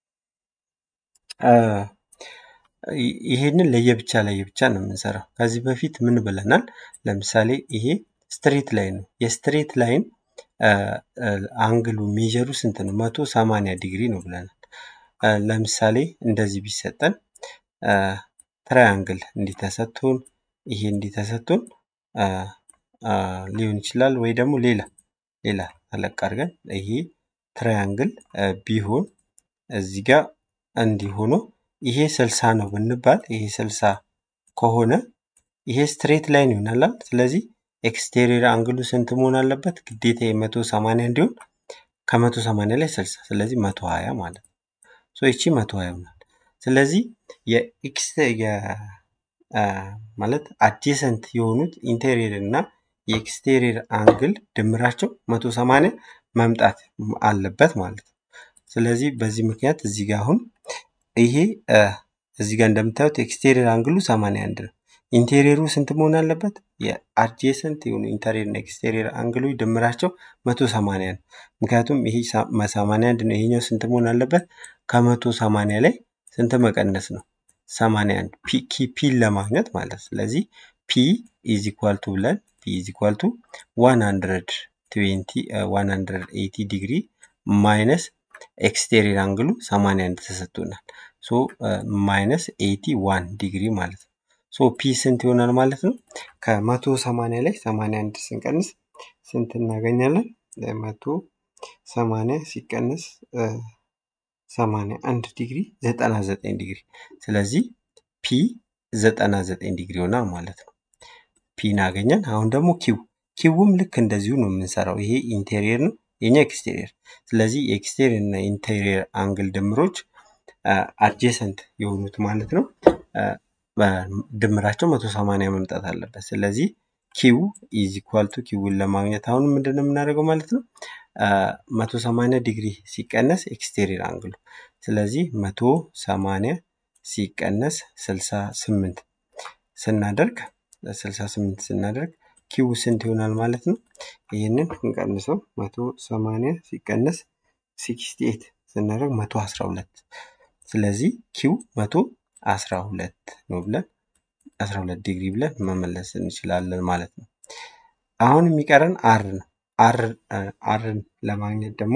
ይሄንን ለየብቻ ለየብቻ ነው የምንሰራው። ከዚህ በፊት ምን ብለናል? ለምሳሌ ይሄ ስትሬት ላይን ነው። የስትሬት ላይን አንግሉ ሜጀሩ ስንት ነው? መቶ ሰማንያ ዲግሪ ነው ብለናል። ለምሳሌ እንደዚህ ቢሰጠን ትራያንግል እንዲተሰጥቶን ይሄ እንዲተሰጥቶን ሊሆን ይችላል ወይ ደግሞ ሌላ ሌላ ተለቅ አድርገን ይሄ ትራያንግል ቢሆን እዚህ ጋር እንዲሆኖ ይሄ ስልሳ ነው ብንባል ይሄ ስልሳ ከሆነ ይሄ ስትሬት ላይን ይሆናል። ስለዚህ ኤክስቴሪየር አንግሉ ስንት መሆን አለበት? ግዴታ የመቶ ሰማንያ እንዲሆን ከመቶ ሰማንያ ላይ ስልሳ ስለዚህ መቶ ሀያ ማለት ነው። ሶ ይቺ መቶ ሀያ ይሆናል። ስለዚህ የኤክስ ማለት አጀሰንት የሆኑት ኢንቴሪየር እና የኤክስቴሪየር አንግል ድምራቸው 180 መምጣት አለበት ማለት ነው። ስለዚህ በዚህ ምክንያት እዚህ ጋር አሁን ይሄ እዚህ ጋር እንደምታዩት ኤክስቴሪየር አንግሉ 81 ነው። ኢንቴሪየሩ ስንት መሆን አለበት? የአድጀሰንት የሆኑ ኢንተሪየር እና ኤክስቴሪየር አንግሎች ድምራቸው 180 ነው። ምክንያቱም ይሄ 81 ነው። ይሄኛው ስንት መሆን አለበት? ከ180 ላይ ስንት መቀነስ ነው? 81 ፒ ፒን ለማግኘት ማለት ስለዚህ ፒ ኢዝ ኢኳል ቱ ብለን ፒ ኢዝ ኢኳል ቱ 120 180 ዲግሪ ማይነስ ኤክስቴሪየር አንግሉ 81 ተሰጥቶናል። ሶ ማይነስ 81 ዲግሪ ማለት ነው። ሶ ፒ ስንት ይሆናል ማለት ነው? ከመቶ ሰማንያ ላይ 81 ስንቀንስ ስንት እናገኛለን? መቶ ሰማንያ ሲቀንስ 81 ዲግሪ 99 ዲግሪ። ስለዚህ ፒ 99 ዲግሪ ይሆናል ማለት ነው። ፒን አገኘን። አሁን ደግሞ ኪው ኪውም ልክ እንደዚሁ ነው የምንሰራው። ይሄ ኢንቴሪየር ነው፣ የኛ ኤክስቴሪየር። ስለዚህ የኤክስቴሪየር እና ኢንቴሪየር አንግል ድምሮች አድጀሰንት የሆኑት ማለት ነው ድምራቸው 180 መምጣት አለበት። ስለዚህ ኪው ኢዝ ኢኳል ቱ ኪውን ለማግኘት አሁን ምንድን ነው የምናደርገው ማለት ነው 180 ዲግሪ ሲቀነስ ኤክስቴሪየር አንግሉ ስለዚህ 180 ሲቀነስ 68 ስናደርግ 68 ስናደርግ ኪው ስንት ይሆናል ማለት ነው? ይህንን እንቀንሰው 180 ሲቀነስ 68 ስናደርግ 112 ስለዚህ ኪው 112 ነው ብለን 12 ዲግሪ ብለን መመለስ እንችላለን ማለት ነው። አሁን የሚቀረን አር ነው። አር አርን ለማግኘት ደግሞ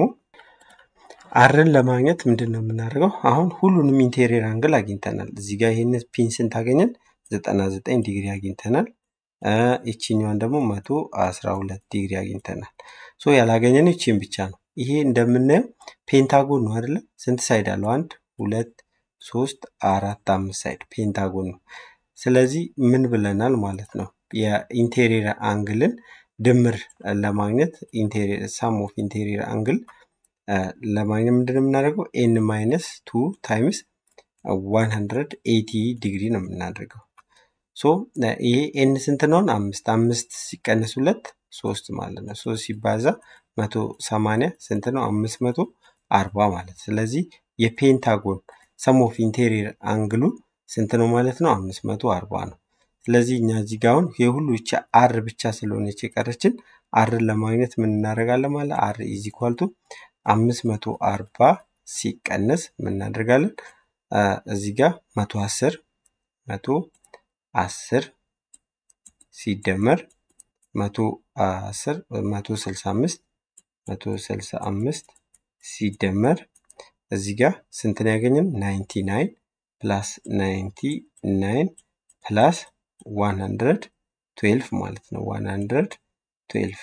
አርን ለማግኘት ምንድን ነው የምናደርገው? አሁን ሁሉንም ኢንቴሪየር አንግል አግኝተናል። እዚህ ጋር ይህን ፒን ስንት አገኘን? 99 ዲግሪ አግኝተናል። ይችኛዋን ደግሞ 112 ዲግሪ አግኝተናል። ሶ ያላገኘን ይቺን ብቻ ነው። ይሄ እንደምናየው ፔንታጎን ነው አይደለ? ስንት ሳይድ አለው? አንድ ሁለት ሶስት አራት አምስት ሳይድ ፔንታጎን ነው። ስለዚህ ምን ብለናል ማለት ነው የኢንቴሪየር አንግልን ድምር ለማግኘት ኢንቴሪየር ሳም ኦፍ ኢንቴሪየር አንግል ለማግኘት ምንድን ነው የምናደርገው? ኤን ማይነስ ቱ ታይምስ 180 ዲግሪ ነው የምናደርገው። ሶ ይሄ ኤን ስንት ነውን? አምስት አምስት ሲቀነስ ሁለት ሶስት ማለት ነው። ሶስት ሲባዛ መቶ ሰማንያ ስንት ነው? አምስት መቶ አርባ ማለት ስለዚህ የፔንታጎን ሰም ኦፍ ኢንቴሪየር አንግሉ ስንት ነው ማለት ነው? አምስት መቶ አርባ ነው። ስለዚህ እኛ እዚህ ጋር አሁን የሁሉ ብቻ አር ብቻ ስለሆነች የቀረችን አርን ለማግኘት ምን እናደርጋለን ማለት አር ኢዝ ኢኳል ቱ አምስት መቶ አርባ ሲቀነስ ምን እናደርጋለን እዚህ ጋር መቶ አስር መቶ አስር ሲደመር መቶ አስር መቶ ስልሳ አምስት መቶ ስልሳ አምስት ሲደመር እዚህ ጋር ስንትን ያገኘን ናይንቲ ናይን ፕላስ ናይንቲ ናይን ፕላስ ዋን ሀንድረድ ትዌልፍ ማለት ነው። ዋን ሀንድረድ ትዌልፍ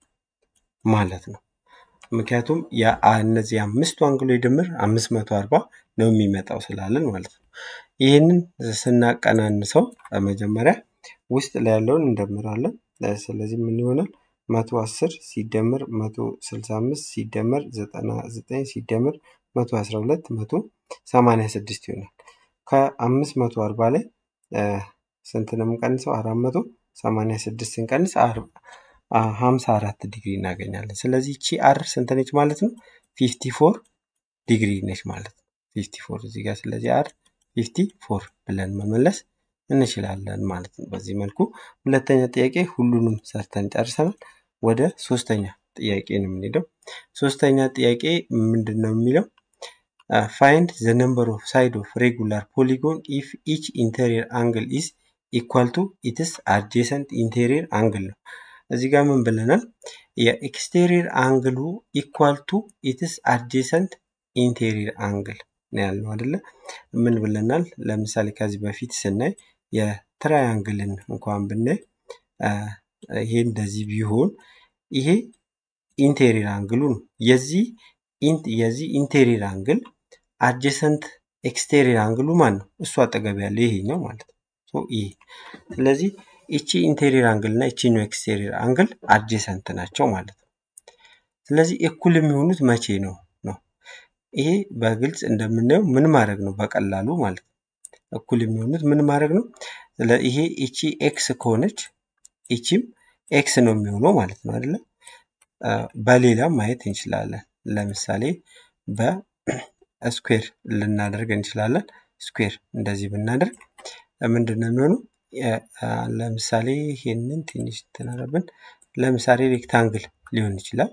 ማለት ነው። ምክንያቱም እነዚህ አምስቱ አንግሎች ድምር አምስት መቶ አርባ ነው የሚመጣው ስላለን ማለት ነው። ይህንን ስናቀናንሰው በመጀመሪያ ውስጥ ላይ ያለውን እንደምራለን። ስለዚህ ምን ይሆናል? መቶ አስር ሲደመር መቶ ስልሳ አምስት ሲደመር ዘጠና ዘጠኝ ሲደመር መቶ አስራ ሁለት መቶ ሰማንያ ስድስት ይሆናል። ከአምስት መቶ አርባ ላይ ስንት ነው የምንቀንሰው? አራት መቶ ሰማንያ ስድስት ስንቀንስ ሀምሳ አራት ዲግሪ እናገኛለን። ስለዚህ ቺ አር ስንት ነች ማለት ነው? ፊፍቲ ፎር ዲግሪ ነች ማለት ነው። ፊፍቲ ፎር እዚህ ጋር ስለዚህ አር ፊፍቲ ፎር ብለን መመለስ እንችላለን ማለት ነው። በዚህ መልኩ ሁለተኛ ጥያቄ ሁሉንም ሰርተን ጨርሰናል። ወደ ሶስተኛ ጥያቄ ነው የምንሄደው። ሶስተኛ ጥያቄ ምንድን ነው የሚለው ፋይንድ ዘ ነምበር ኦፍ ሳይድ ኦፍ ሬጉላር ፖሊጎን ኢፍ ኢች ኢንቴሪየር አንግል ኢዝ ኢኳል ቱ ኢትስ አድጀሰንት ኢንቴሪየር አንግል ነው። እዚህ ጋር ምን ብለናል? የኤክስቴሪየር አንግሉ ኢኳል ቱ ኢትስ አድጀሰንት ኢንቴሪየር አንግል ነው ያልነው አይደለ? ምን ብለናል? ለምሳሌ ከዚህ በፊት ስናይ የትራያንግልን እንኳን ብናይ ይሄ እንደዚህ ቢሆን ይሄ ኢንቴሪየር አንግሉ ነው። የዚህ የዚህ ኢንቴሪየር አንግል አድጀሰንት ኤክስቴሪየር አንግሉ ማን ነው? እሱ አጠገብ ያለ ይሄኛው ማለት ነው። ይሄ ስለዚህ ይቺ ኢንቴሪየር አንግል እና ይቺኛው ኤክስቴሪየር አንግል አድጀሰንት ናቸው ማለት ነው። ስለዚህ እኩል የሚሆኑት መቼ ነው ነው? ይሄ በግልጽ እንደምናየው ምን ማድረግ ነው በቀላሉ ማለት ነው። እኩል የሚሆኑት ምን ማድረግ ነው? ይሄ ይቺ ኤክስ ከሆነች ይቺም ኤክስ ነው የሚሆነው ማለት ነው አይደለ? በሌላም ማየት እንችላለን። ለምሳሌ በስኩዌር ልናደርግ እንችላለን። ስኩዌር እንደዚህ ብናደርግ ምንድን ነው የሚሆነው? ለምሳሌ ይሄንን ትንሽ ትናረብን ለምሳሌ ሬክታንግል ሊሆን ይችላል።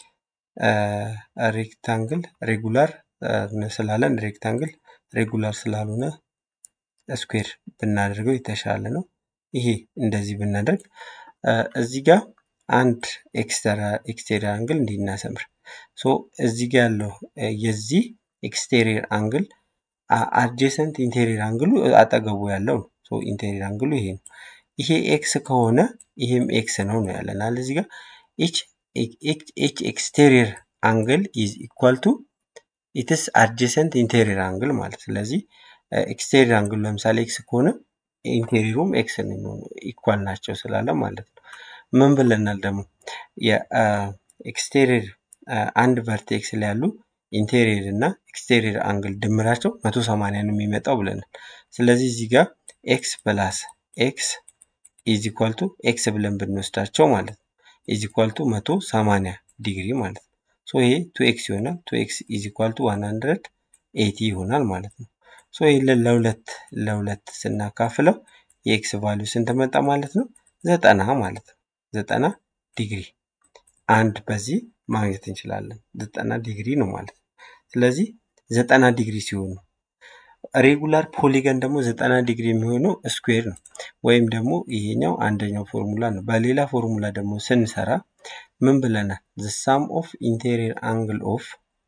ሬክታንግል ሬጉላር ስላለን ሬክታንግል ሬጉላር ስላልሆነ ስኩዌር ብናደርገው የተሻለ ነው። ይሄ እንደዚህ ብናደርግ እዚህ ጋር አንድ ኤክስቴሪየር አንግል እንዲህ እናሰምር። ሶ እዚህ ጋር ያለው የዚህ ኤክስቴሪየር አንግል አድጀሰንት ኢንቴሪየር አንግሉ አጠገቡ ያለው ነው። ሶ ኢንቴሪየር አንግሉ ይሄ ነው። ይሄ ኤክስ ከሆነ ይሄም ኤክስ ነው ነው ያለናል እዚህ ጋር ኤች ኤክስቴሪየር አንግል ኢዝ ኢኳል ቱ ኢትስ አድጀሰንት ኢንቴሪየር አንግል ማለት ስለዚህ ኤክስቴሪየር አንግል ለምሳሌ ኤክስ ከሆነ ኢንቴሪየሩም ኤክስ ነው የሚሆነው ኢኳል ናቸው ስላለ ማለት ነው። ምን ብለናል ደግሞ የኤክስቴሪየር አንድ ቨርቴክስ ላይ ያሉ ኢንቴሪየር እና ኤክስቴሪየር አንግል ድምራቸው መቶ ሰማንያ ነው የሚመጣው ብለናል። ስለዚህ እዚህ ጋር ኤክስ ፕላስ ኤክስ ኢዝ ኢኳል ቱ ኤክስ ብለን ብንወስዳቸው ማለት ነው ኢዝ ኢኳል ቱ መቶ ሰማንያ ዲግሪ ማለት ነው። ሶ ይሄ ቱ ኤክስ ይሆናል። ቱ ኤክስ ኢዝ ኢኳል ቱ ዋን ሀንድረድ ኤቲ ይሆናል ማለት ነው። ሶ ይህንን ለሁለት ለሁለት ስናካፍለው የኤክስ ቫሊዩ ስንት መጣ ማለት ነው? ዘጠና ማለት ነው። ዘጠና ዲግሪ አንድ በዚህ ማግኘት እንችላለን። ዘጠና ዲግሪ ነው ማለት ነው። ስለዚህ ዘጠና ዲግሪ ሲሆኑ ሬጉላር ፖሊገን ደግሞ ዘጠና ዲግሪ የሚሆነው ስኩዌር ነው። ወይም ደግሞ ይሄኛው አንደኛው ፎርሙላ ነው። በሌላ ፎርሙላ ደግሞ ስንሰራ ምን ብለናል? ዘ ሳም ኦፍ ኢንቴሪየር አንግል ኦፍ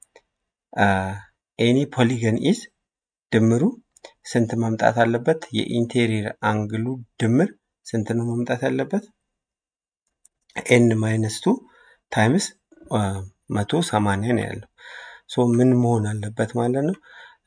ኤኒ ፖሊገን ኢዝ ድምሩ ስንት መምጣት አለበት? የኢንቴሪየር አንግሉ ድምር ስንት ነው መምጣት ያለበት? ኤን ማይነስ ቱ ታይምስ መቶ ሰማንያ ነው ያለው። ሶ ምን መሆን አለበት ማለት ነው?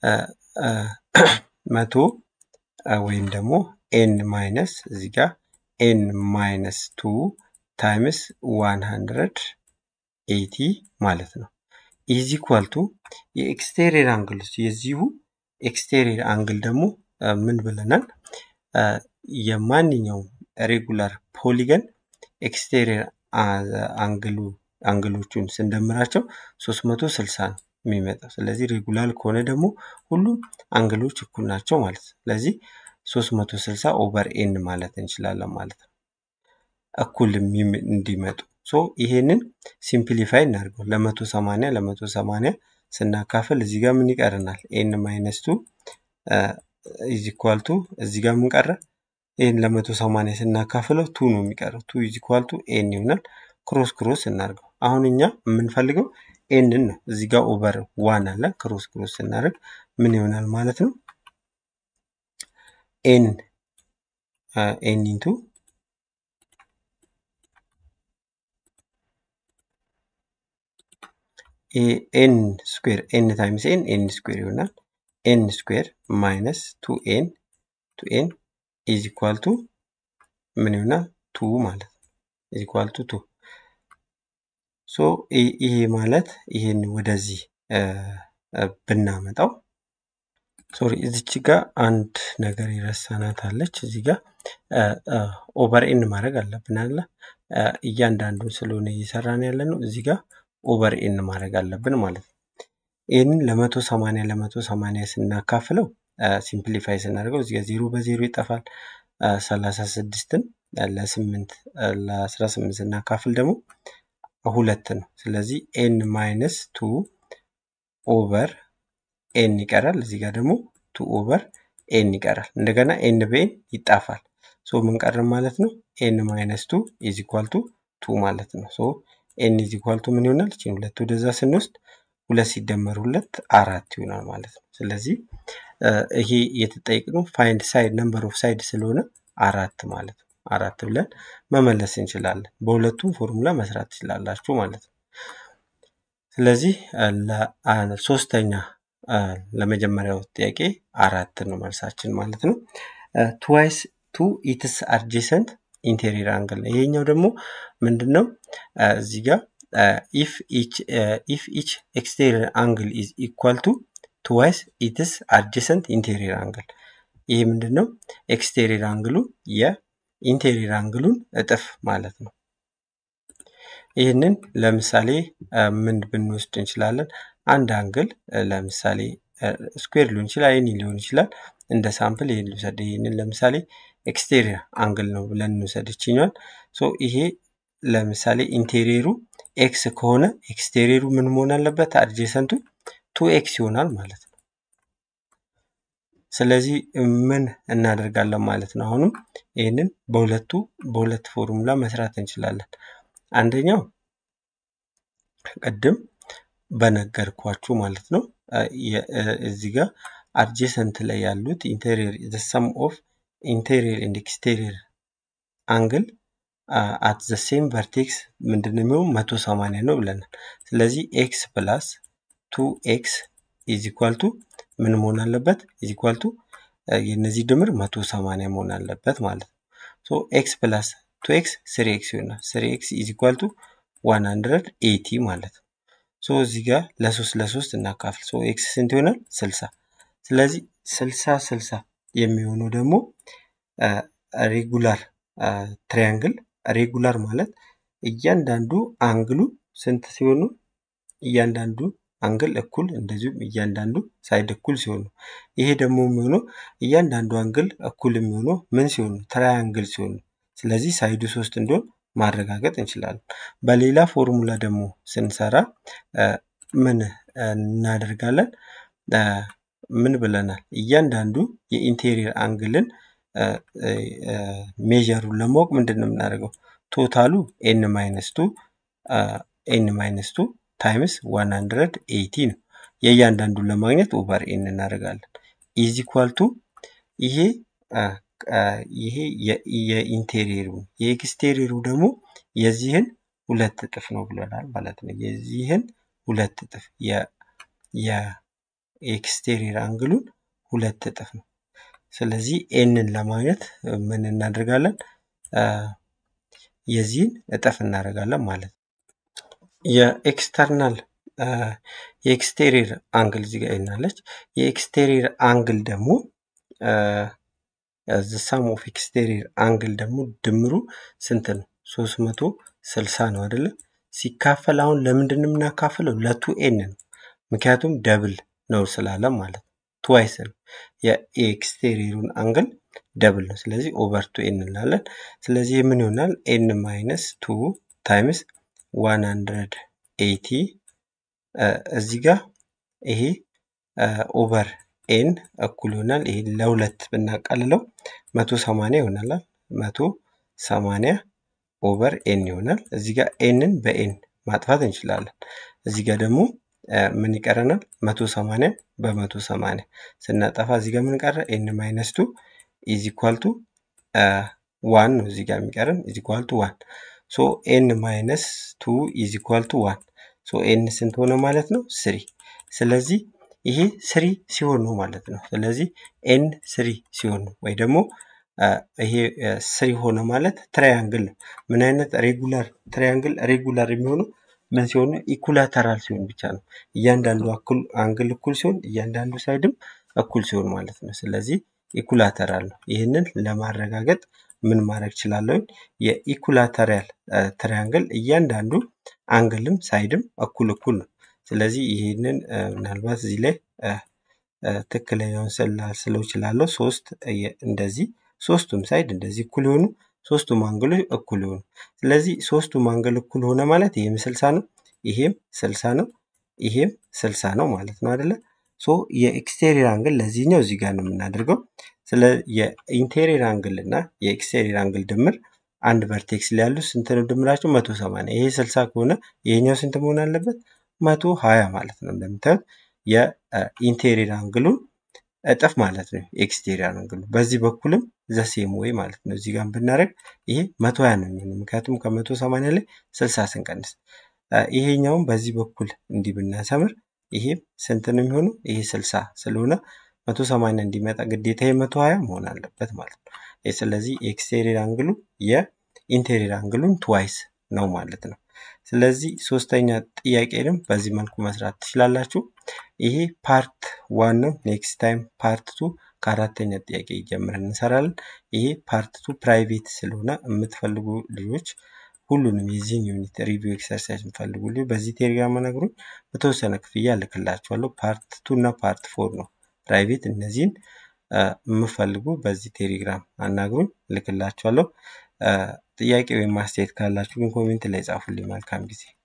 መቶ ወይም ደግሞ ኤን ማይነስ እዚህ ጋር ኤን ማይነስ ቱ ታይምስ ዋን ሀንድረድ ኤቲ ማለት ነው። ኢዝ ኢኳል ቱ የኤክስቴሪየር አንግል የዚሁ ኤክስቴሪየር አንግል ደግሞ ምን ብለናል? የማንኛውም ሬጉላር ፖሊገን ኤክስቴሪየር አንግሉ አንግሎቹን ስንደምራቸው 360 ነው የሚመጣው። ስለዚህ ሬጉላር ከሆነ ደግሞ ሁሉም አንግሎች እኩል ናቸው ማለት ነው። ስለዚህ 360 ኦቨር ኤን ማለት እንችላለን ማለት ነው። እኩል እንዲመጡ ሶ ይሄንን ሲምፕሊፋይ እናድርገው። ለመቶ ሰማንያ ለመቶ ሰማንያ ስናካፍል እዚህ ጋር ምን ይቀርናል? ኤን ማይነስ ቱ ኢዝ ኢኳል ቱ እዚህ ጋር ምን ቀረ? ኤን ለመቶ ሰማንያ ስናካፍለው ቱ ነው የሚቀረው። ቱ ኢዝ ኢኳል ቱ ኤን ይሆናል። ክሮስ ክሮስ እናድርገው። አሁን እኛ የምንፈልገው ኤንን ነው። እዚህ ጋር ኦቨር ዋን አለ። ክሮስ ክሮስ ስናደርግ ምን ይሆናል ማለት ነው? ኤን ኤን ኢንቱ ኤን ስኩዌር ኤን ታይምስ ኤን ኤን ስኩዌር ይሆናል። ኤን ስኩዌር ማይነስ ቱ ኤን ቱ ኤን ኢዝ ኢኳል ቱ ምን ይሆናል? ቱ ማለት ነው። ኢዝ ኢኳል ቱ ቱ ሶ ይሄ ማለት ይሄን ወደዚህ ብናመጣው ሶሪ እዚች ጋር አንድ ነገር የረሳናት አለች። እዚህ ጋር ኦቨር ኤን ማድረግ አለብን አለ እያንዳንዱን ስለሆነ እየሰራን ያለ ነው። እዚህ ጋር ኦቨር ኤን ማድረግ አለብን ማለት ነው። ይህንን ለመቶ ሰማንያ ለመቶ ሰማንያ ስናካፍለው ሲምፕሊፋይ ስናደርገው እዚህ ጋር ዜሮ በዜሮ ይጠፋል። ሰላሳ ስድስትን ለስምንት ለአስራ ስምንት ስናካፍል ደግሞ ሁለት ነው። ስለዚህ ኤን ማይነስ ቱ ኦቨር ኤን ይቀራል። እዚህ ጋር ደግሞ ቱ ኦቨር ኤን ይቀራል። እንደገና ኤን በኤን ይጣፋል። ሶ ምን ቀረን ማለት ነው? ኤን ማይነስ ቱ ኢዝ ኢኳል ቱ ቱ ማለት ነው። ሶ ኤን ኢዝ ኢኳል ቱ ምን ይሆናል? እቺን ሁለት ወደዛ ስንወስድ ሁለት ሲደመር ሁለት አራት ይሆናል ማለት ነው። ስለዚህ ይሄ የተጠየቅነው ፋይንድ ሳይድ ነምበር ኦፍ ሳይድ ስለሆነ አራት ማለት ነው። አራት ብለን መመለስ እንችላለን። በሁለቱም ፎርሙላ መስራት ትችላላችሁ ማለት ነው። ስለዚህ ሶስተኛ ለመጀመሪያው ጥያቄ አራት ነው መልሳችን ማለት ነው። ትዋይስ ቱ ኢትስ አድጀሰንት ኢንቴሪየር አንግል ነው። ይሄኛው ደግሞ ምንድን ነው? እዚህ ጋር ኢፍ ኢች ኤክስቴሪየር አንግል ኢዝ ኢኳል ቱ ትዋይስ ኢትስ አድጀሰንት ኢንቴሪየር አንግል። ይህ ምንድን ነው? ኤክስቴሪየር አንግሉ የኢንቴሪየር አንግሉን እጥፍ ማለት ነው። ይህንን ለምሳሌ ምን ብንወስድ እንችላለን? አንድ አንግል ለምሳሌ ስኩዌር ሊሆን ይችላል፣ ኤኒ ሊሆን ይችላል። እንደ ሳምፕል ይህን ልውሰድ። ይህንን ለምሳሌ ኤክስቴሪየር አንግል ነው ብለን እንውሰድ ይችኛል። ሶ ይሄ ለምሳሌ ኢንቴሪየሩ ኤክስ ከሆነ ኤክስቴሪየሩ ምን መሆን አለበት? አድጀሰንቱ ቱ ኤክስ ይሆናል ማለት ነው። ስለዚህ ምን እናደርጋለን ማለት ነው? አሁንም ይህንን በሁለቱ በሁለት ፎርሙላ መስራት እንችላለን። አንደኛው ቅድም በነገርኳችሁ ማለት ነው እዚህ ጋር አድጀሰንት ላይ ያሉት ኢንቴሪየር ዘ ሰም ኦፍ ኢንቴሪየር ኤንድ ኤክስቴሪየር አንግል አት ዘ ሴም ቨርቴክስ ምንድን ነው የሚሆን መቶ ሰማንያ ነው ብለናል። ስለዚህ ኤክስ ፕላስ ቱ ኤክስ ኢዝ ኢኳል ቱ ምን መሆን አለበት? ኢዝ ኢኳል ቱ የእነዚህ ድምር መቶ ሰማንያ መሆን አለበት ማለት ነው። ሶ ኤክስ ፕላስ ቱ ኤክስ ስሪ ኤክስ ይሆናል። ስሪ ኤክስ ኢዝ ኢኳል ቱ ዋን ሀንድረድ ኤቲ ማለት ነው። ሶ እዚህ ጋር ለሶስት ለሶስት እናካፍል። ሶ ኤክስ ስንት ይሆናል? ስልሳ ስለዚህ ስልሳ ስልሳ የሚሆነው ደግሞ ሬጉላር ትሪያንግል ሬጉላር ማለት እያንዳንዱ አንግሉ ስንት ሲሆኑ እያንዳንዱ አንግል እኩል እንደዚሁም እያንዳንዱ ሳይድ እኩል ሲሆኑ ይሄ ደግሞ የሚሆነው እያንዳንዱ አንግል እኩል የሚሆነው ምን ሲሆኑ ትራያንግል ሲሆኑ ስለዚህ ሳይዱ ሶስት እንዲሆን ማረጋገጥ እንችላለን። በሌላ ፎርሙላ ደግሞ ስንሰራ ምን እናደርጋለን? ምን ብለናል? እያንዳንዱ የኢንቴሪየር አንግልን ሜጀሩን ለማወቅ ምንድን ነው የምናደርገው? ቶታሉ ኤን ማይነስ ቱ ኤን ማይነስ ቱ ታይምስ ዋን ሀንድረድ ኤይቲ ነው። የእያንዳንዱን ለማግኘት ኦቨር ኤን እናደርጋለን። ኢዝ ኢኳል ቱ ይሄ ይሄ የኢንቴሪየሩ የኤክስቴሪየሩ ደግሞ የዚህን ሁለት እጥፍ ነው ብለናል ማለት ነው። የዚህን ሁለት እጥፍ የኤክስቴሪየር አንግሉን ሁለት እጥፍ ነው። ስለዚህ ኤንን ለማግኘት ምን እናደርጋለን? የዚህን እጥፍ እናደርጋለን ማለት ነው። የኤክስተርናል የኤክስቴሪየር አንግል እዚህ ጋር ይናለች። የኤክስቴሪየር አንግል ደግሞ ሳም ኦፍ ኤክስቴሪየር አንግል ደግሞ ድምሩ ስንት ነው? ሶስት መቶ ስልሳ ነው አይደለ? ሲካፈል አሁን ለምንድን ነው የምናካፍለው? ለቱ ኤን ነው። ምክንያቱም ደብል ነው ስላለ ማለት ነው። ትዋይስ ነው የኤክስቴሪየሩን አንግል ደብል ነው። ስለዚህ ኦቨር ቱ ኤን እንላለን። ስለዚህ ምን ይሆናል? ኤን ማይነስ ቱ ታይምስ ዋን ሀንድረድ ኤቲ እዚህ ጋር ይሄ ኦቨር ኤን እኩል ይሆናል። ይሄ ለሁለት ብናቃልለው መቶ ሰማንያ ይሆናል። መቶ ሰማንያ ኦቨር ኤን ይሆናል። እዚህ ጋር ኤንን በኤን ማጥፋት እንችላለን። እዚህ ጋር ደግሞ ምን ይቀረናል? መቶ ሰማንያ በመቶ ሰማንያ ስናጠፋ እዚህ ጋር ምን ቀረ? ኤን ማይነስ ቱ ኢዝ ኢኳል ቱ ዋን ነው እዚህ ጋር የሚቀረን ኢዝ ኢኳል ቱ ዋን ሶ ኤን ማይነስ ቱ ኢዝ ኢኳል ቱ ዋን ሶ ኤን ስንት ሆነ ማለት ነው? ስሪ ስለዚህ ይሄ ስሪ ሲሆን ነው ማለት ነው። ስለዚህ ኤን ስሪ ሲሆን ነው ወይ ደግሞ ይሄ ስሪ ሆነ ማለት ትራያንግል ነው። ምን አይነት ሬጉላር ትራያንግል ሬጉላር የሚሆነው ምን ሲሆን ነው? ኢኩላተራል ሲሆን ብቻ ነው። እያንዳንዱ አንግል እኩል ሲሆን እያንዳንዱ ሳይድም እኩል ሲሆን ማለት ነው። ስለዚህ ኢኩላተራል ነው። ይህንን ለማረጋገጥ ምን ማድረግ እችላለሁ? የኢኩላተራል ትራያንግል እያንዳንዱ አንግልም ሳይድም እኩል እኩል ነው። ስለዚህ ይህንን ምናልባት እዚህ ላይ ትክክለኛውን ስለው እችላለሁ። ሶስት እንደዚህ ሶስቱም ሳይድ እንደዚህ እኩል የሆኑ ሶስቱም አንግሎች እኩል የሆኑ ስለዚህ ሶስቱም አንግል እኩል ሆነ ማለት ይሄም ስልሳ ነው፣ ይሄም ስልሳ ነው፣ ይሄም ስልሳ ነው ማለት ነው አይደለ? ሶ የኤክስቴሪየር አንግል ለዚህኛው እዚህ ጋር ነው የምናደርገው። ስለ የኢንቴሪየር አንግል እና የኤክስቴሪየር አንግል ድምር አንድ ቨርቴክስ ላይ ያሉ ስንት ነው ድምራቸው? መቶ ሰማንያ ይሄ ስልሳ ከሆነ ይሄኛው ስንት መሆን አለበት? መቶ ሀያ ማለት ነው። እንደምታዩት የኢንቴሪየር አንግሉን እጥፍ ማለት ነው ኤክስቴሪየር አንግሉ። በዚህ በኩልም ዘሴም ወይ ማለት ነው። እዚህ ጋር ብናደርግ ይሄ መቶ ሀያ ነው የሚሆነው ምክንያቱም ከመቶ ሰማንያ ላይ ስልሳ ስንቀንስ፣ ይሄኛውም በዚህ በኩል እንዲህ ብናሰምር ይሄም ስንት ነው የሚሆነው? ይሄ ስልሳ ስለሆነ መቶ ሰማንያ እንዲመጣ ግዴታ የመቶ ሀያ መሆን አለበት ማለት ነው። ስለዚህ የኤክስቴሪየር አንግሉ የኢንቴሪየር አንግሉን ትዋይስ ነው ማለት ነው። ስለዚህ ሶስተኛ ጥያቄንም በዚህ መልኩ መስራት ትችላላችሁ። ይሄ ፓርት ዋን ነው። ኔክስት ታይም ፓርት ቱ ከአራተኛ ጥያቄ ጀምረን እንሰራለን። ይሄ ፓርት ቱ ፕራይቬት ስለሆነ የምትፈልጉ ልጆች ሁሉንም የዚህን ዩኒት ሪቪው ኤክሰርሳይዝ የምፈልጉልኝ በዚህ ቴሌግራም ነግሩኝ። በተወሰነ ክፍያ እልክላችኋለሁ። ፓርት ቱ እና ፓርት ፎር ነው ፕራይቬት። እነዚህን የምፈልጉ በዚህ ቴሌግራም አናግሩኝ፣ እልክላችኋለሁ። ጥያቄ ወይም ማስተያየት ካላችሁ ግን ኮሜንት ላይ ጻፉልኝ። መልካም ጊዜ